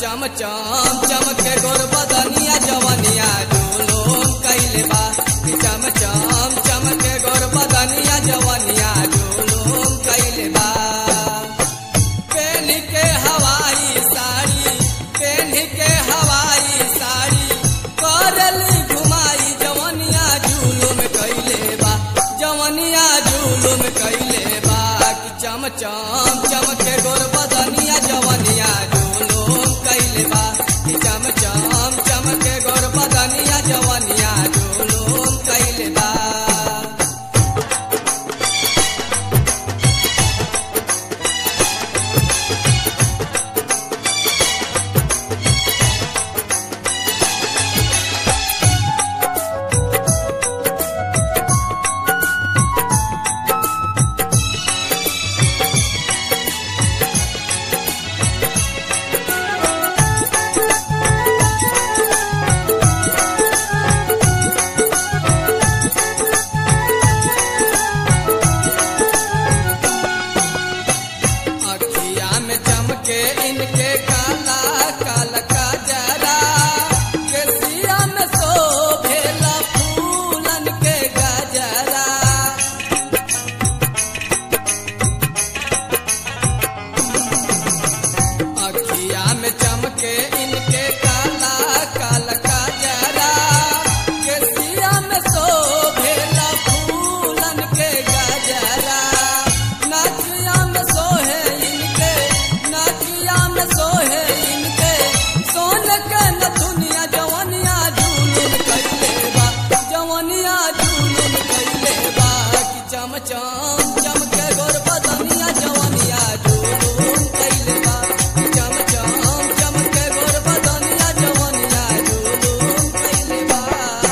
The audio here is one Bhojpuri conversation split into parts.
चम चम चमके गोर बदनिया जवनिया जुलूम कैले बा कि चम चम चमके गोर बदनिया जवनिया जुलूम कैले बा पेन के हवाई साड़ी पेन के हवाई साड़ी करली घुमाई जवनिया जुलूम कैले बा जवनिया जुलूम कैले बा कि चम चम चमके गोर बदनिया जवनिया जुलूम कैले बा कि चम चम चमके गोर बदनिया जवनिया जुलूम कैले बा अखिया में चमके इनके काला काला का जरा केसिया में शोभेला फूलन के गजरा अखिया में चमके इनके काला काला का जरा केसिया में शोभेला फूलन के गजरा नाचिया में सोहे इनके नाचिया में सोहे इनके सोन के नथुनिया जवनिया झूलुन कैले बा जवनिया झूलुन कैले बा कि चम चम चमके गोर बदनिया जवनिया झूलुन कैले बा कि चम चम चमके गोर बदनिया जवनिया झूलुन कैले बा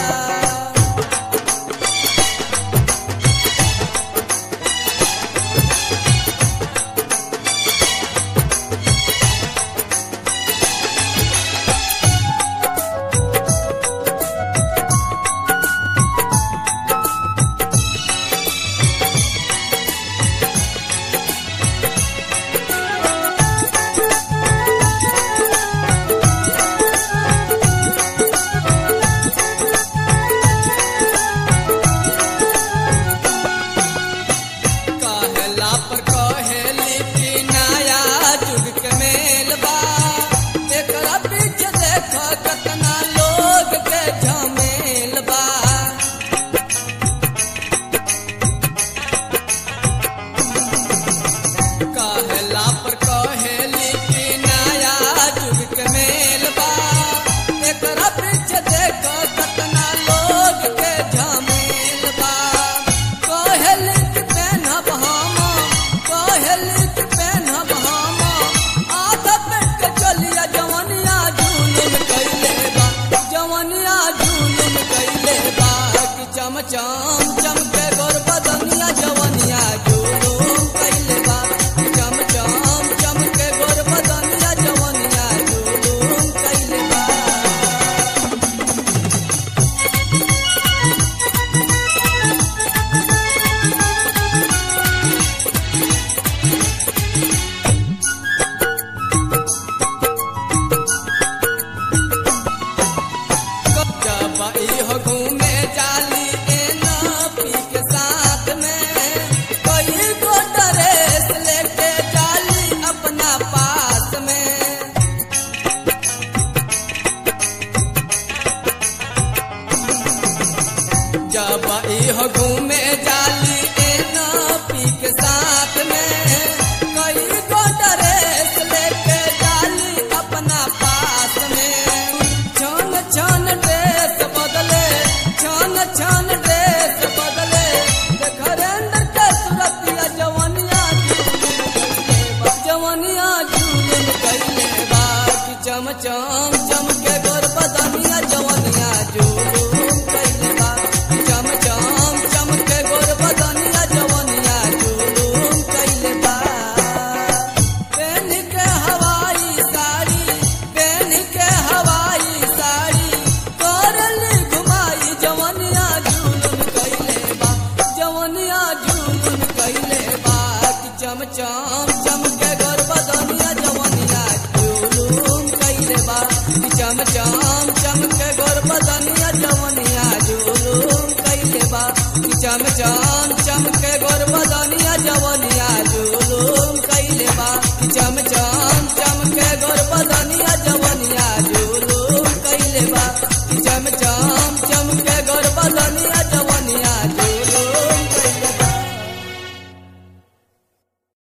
कहला पर कहेली कि नया जुग के मेल बा एकरा पीछे देख कतना लोग के झमेल बा कहला पर कहेली कि नया जुग के मेल बा एकरा पीछे देख कतना लोग के झमेल बा कहेली कि पहनब हम कहेली कि पहनब हम आधा पेट के चलिया जवनिया झूलुम कैले बा जवनिया झूलुम कैले बा कि चम चम चमके गोर बदनिया जवनिया झूलुम कैले बा कि चम चम चमके गोर बदनिया जवनिया झूलुम कैले बा जब इहो घूमे जाली एना पी के साथ में कई गो ड्रेस लेके जाली अपना पास में जब इहो घूमे जाली एना पी के साथ में कई गो ड्रेस लेके जाली अपना पास में छन छन ड्रेस बदले छन छन ड्रेस बदले घरेंद्र के सुरतिया जवनिया जवनिया झूलन कैले बा कि चम चम चमके गोर बदनिया जवनिया झूलन कैले बा कि चम चम चमके गोर बदनिया जवनिया झूलन कैले बा पेन के हवाई साड़ी पेन के हवाई साड़ी करली घुमाई जवनिया झूलन कैले बा जवनिया झूलन कैले बा कि चम चम चमके गोर बदनिया जवनिया झूलन कैले चम चम चमके गोर बदनिया जवनिया जुलूम कैले बा